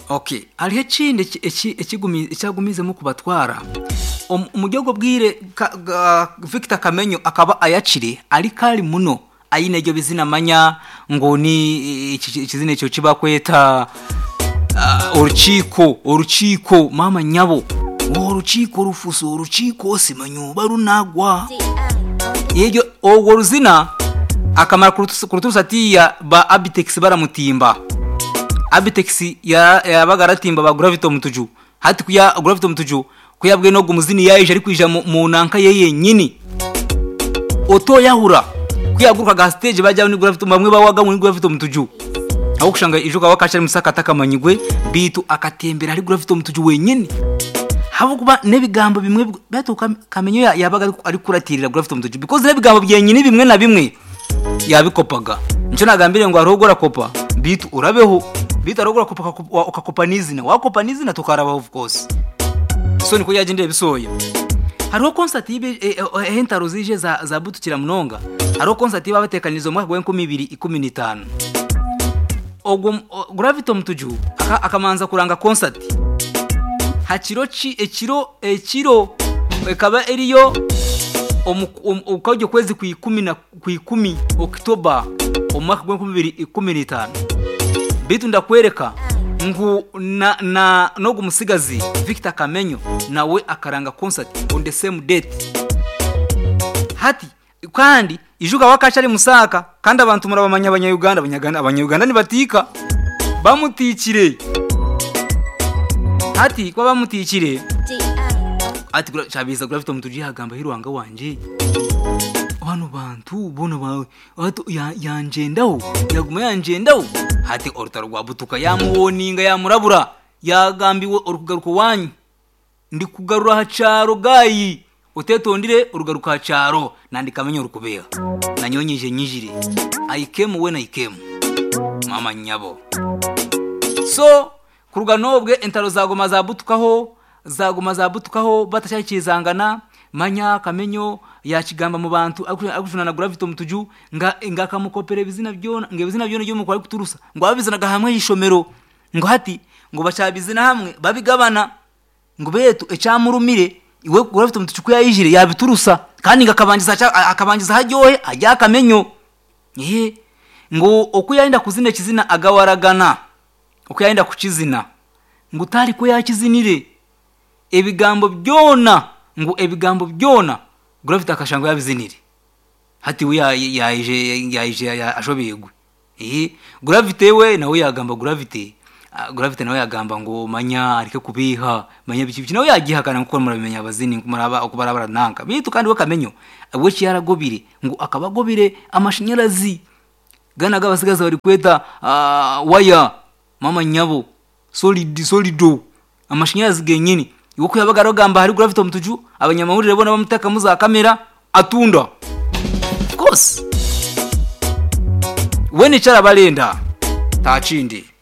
oke hariho ekindi ekyagumizemu kubatwara omu gihugu bwire victor kamenyo akaba ayakiri ari kari muno ayine ibyo bizina amanya ngo ni ikizina icyo kibakweta urukiko urukiko mama nyabo urukiko rufuso urukiko simanyuba runagwa yewe urwo ruzina akamaro kuruturusa atiya ba abitekisi baramutimba abitekisi yabaga aratimba ba guravito mutuju hati kuya guravito mutuju kuyabwe no gumuzini yaje ari kwija mu nanka ye yenyini oto yahura kuyaguruka ga stage bajya ni guravito bamwe bawaga muri guravito mutuju aho kushanga ijo ka wakashari musaka takamanyigwe bitu akatembera ari guravito mutuju wenyini havuga nebigambo bimwe batuka kamenyo yabaga ari kuratirira guravito mutuju because nebigambo byenyini bimwe na bimwe yabikopaga nicyo nagambiriye ngo hariho ugura kopa bitu urabeho bitu hariho ugura kopa ukakopa n'izina wakopa n'izina tukarabaho of course so niko yajya indeba isoya hariho konsati y'entaro zije za, za butukira munonga hariho konsati iba batekaniriza umwaka wa nkumi ibiri ikumi n'itanu ogwo gravito mutuju aka, akamanza kuranga konsati hakiro ki ekiro ekiro ekaba eriyo ukajya ukwezi ku ikumi na ku ikumi okitoba umwaka w'ibihumbi bibiri ikumi n'itanu bitu ndakwereka ngo na na nogu umusigazi victor kamenyo nawe akaranga concert on the same date hati kandi ijuga wakaca ari musaka kandi abantu murabamanya abanyayuganda abanyayuganda nibatika bamutikire hati kwa bamutikire ati cyabiza gura afite umutuji yagamba hirwanga wanje bano bantu bono bawe ato yanjendaho yaguma yanjendaho hati orutaro rwa butuka yamuwoninga yamurabura yagambiwe urugaruko wanyu ndi kugarura hacaro gayi utetondire urugaruko hacaro nandika amenyo rukubera nanyonyeje nyijire ayikemu we nayikemu mama nyabo so ku ruganobwe entaro zagoma zabutukaho zaguma zabutukaho batashakizangana manya kamenyo yakigamba mu bantu agujunana gravito mutuju nga ngakamukopera bizina byona nge bizina byona byo mukora kuturusa ngo abizanaga hamwe yishomero ngo hati ngo bacabizina hamwe babigabana ngo betu ecamurumire iwe gravito mutuju kuyayijire yabiturusa kandi ngakabangiza akabangiza hajyohe ajya kamenyo ehe ngo okuyaenda kuzina kizina agawaragana okuyaenda kukizina ngo utari ko yakizinire ebigambo byona ngo ebigambo byona gravity akashango yabizinire hati we yaje yaje ashobegwe eh gravity we nawe yagamba gravity gravity nawe yagamba ngo manya arike kubiha manya biki nawe yagihakana ngo kumara bimenya abazini kumara okubarabara nanka bitu kandi we kamenyo we cyaragobire ngo akabagobire amashanyarazi gana gabasigaza bari kweta uh, waya mama nyabo solid solido amashanyarazi genyini yuko yabaga arogamba hari gravity mutuju abanyamahurire bona bamuteka muza kamera atunda kose we nicara barenda tachindi